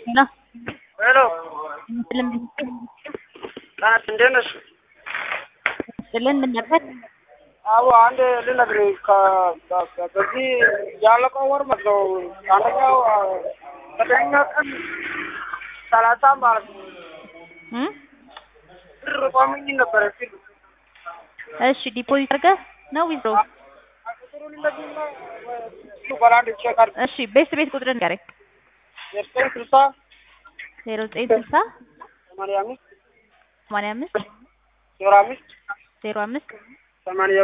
ሄሎ ሄሎ ስልም ጣት እንዴት ነሽ? ስልን ምን ነበር? አዎ አንድ ልነግርህ ከ- ከ- ከ- በዚህ ያለቀው ወር ማለት ነው አንደኛው ዘጠነኛ ቀን ሰላሳ ማለት ነው እም? ብር ቋሚኝ ነበረ ሲል እሺ ዲፖዚት አድርገህ ነው ዊዝድሮ? ቁጥሩን ልነግርህና እሱ በላንድ ቼክ አድርግ እሺ ቤት ቤት ቁጥር ንገረኝ። ዘጠኝ ስልሳ ዜሮ ዘጠኝ ስልሳ ሰማንያ አምስት ሰማንያ አምስት ዜሮ አምስት ዜሮ አምስት ሰማንያ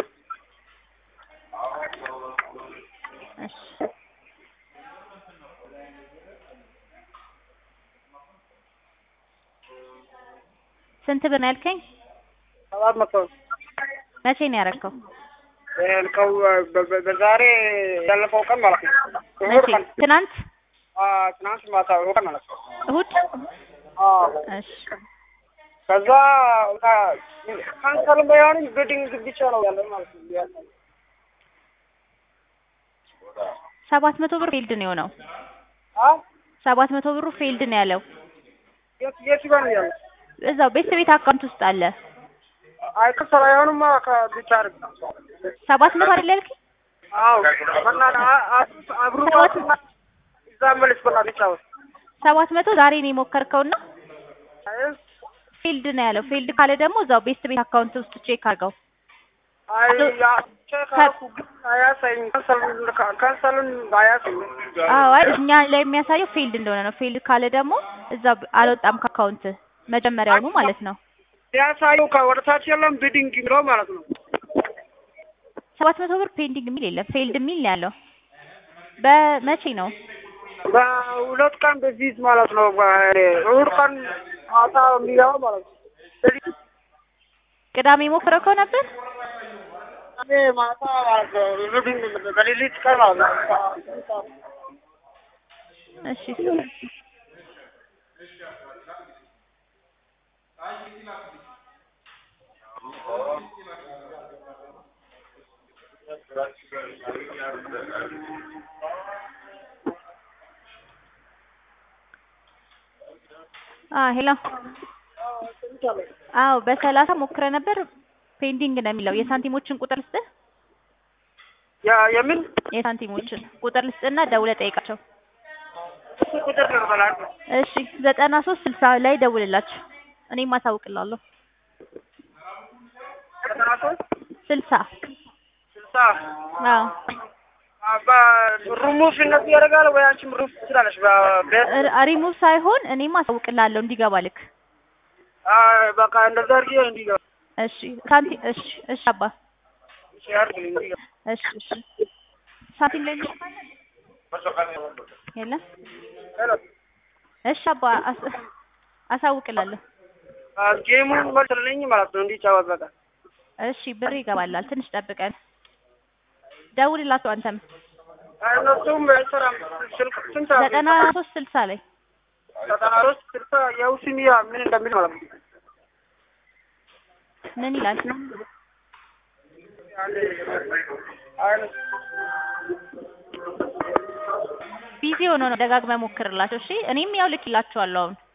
እሺ ስንት ብር ነው ያልከኝ? ሰባት መቶ መቼ ነው ያደረገው? ያልከው በ- በ- በዛሬ ያለፈው ቀን ማለት ነው እሑድ መቼ? ቀን ትናንት አዎ፣ ትናንት ማታ እሑድ ቀን ማለት ነው እሁድ? አዎ እሺ ከዛ ካንሰልም ባይሆንም ቤዲንግ ብቻ ነው ያለ ማለት ነው ያለ ሰባት መቶ ብር ፌልድ ነው የሆነው። አ ሰባት መቶ ብሩ ፌልድ ነው ያለው። የት የት ጋር ነው ያለ እዛው ቤት ቤት አካውንት ውስጥ አለ። አይ ካንሰል አይሆንም ብቻ አድርግ ሰባት መቶ አይደል ያልከኝ? አዎ በእናትህ አ- አ- አብሩ ባትና እዛ መልስ በእናትህ ይጫወት ሰባት መቶ ዛሬ ነው የሞከርከውና አይ ፊልድ ነው ያለው። ፊልድ ካለ ደግሞ እዛው ቤስት ቤት አካውንት ውስጥ ቼክ አድርገው። አይ ያ ቼክ አልኩ ግን አያሳይም ካንሰሉን ካንሰሉን አያሳይም አዎ አይ እኛ ላይ የሚያሳየው ፊልድ እንደሆነ ነው። ፊልድ ካለ ደግሞ እዛው አልወጣም ከአካውንት መጀመሪያውኑ ማለት ነው። ያሳየው ከወደ ታች የለም ቢዲንግ የሚለው ማለት ነው ሰባት መቶ ብር ፔንዲንግ የሚል የለም ፌልድ የሚል ነው ያለው። በመቼ ነው? በሁለት ቀን በፊት ማለት ነው እሑድ ቀን ማታ የሚገባ ማለት ነው ስለዚህ ቅዳሜ ሞክረከው ነበር? እኔ ማታ ማለት ነው ቢዲንግ በሌሊት ቀን ማለት ነው እሺ አ ሄሎ አዎ በሰላሳ ሞክረ ነበር ፔንዲንግ ነው የሚለው። የሳንቲሞችን ቁጥር ልስጥህ? ያ የምን የሳንቲሞችን ቁጥር ልስጥና ደውለህ ጠይቃቸው። እሱ ቁጥር ነው በላል እሺ ዘጠና ሶስት ስልሳ ላይ ደውልላቸው። እኔም አሳውቅላለሁ። ዘጠና ሶስት ስልሳ ስልሳ አዎ ሩሙፍ እነሱ ያደርጋል ወይ አንቺም ሩፍ ትችላለሽ በቤት ር- ሪሙቭ ሳይሆን እኔም አሳውቅላለሁ እንዲገባ ልክ። በቃ እንደዛ አድርጊ እንዲገባ እሺ ሳንቲ እሺ እሺ አባ እሺ አድርግልኝ እንዲገባ እሺ እሺ ሳንቲም ላይ የለም ሄሎ እሺ አባ አስ- አሳውቅላለሁ። ጌሙን መልስልኝ ማለት ነው እንዲጫወት በቃ እሺ ብር ይገባላል። ትንሽ ጠብቀን ደውልላቸው አንተም እነሱም አይሰራም ስልክ ስንት ዘጠና ሶስት ስልሳ ላይ ዘጠና ሶስት ስልሳ የውስሚያ ምን እንደሚል ማለት ነው ምን ይላል? ቢዚ ሆኖ ነው። ደጋግመህ ሞክርላቸው። እሺ እኔም ያው ልክላቸዋለሁ አሁን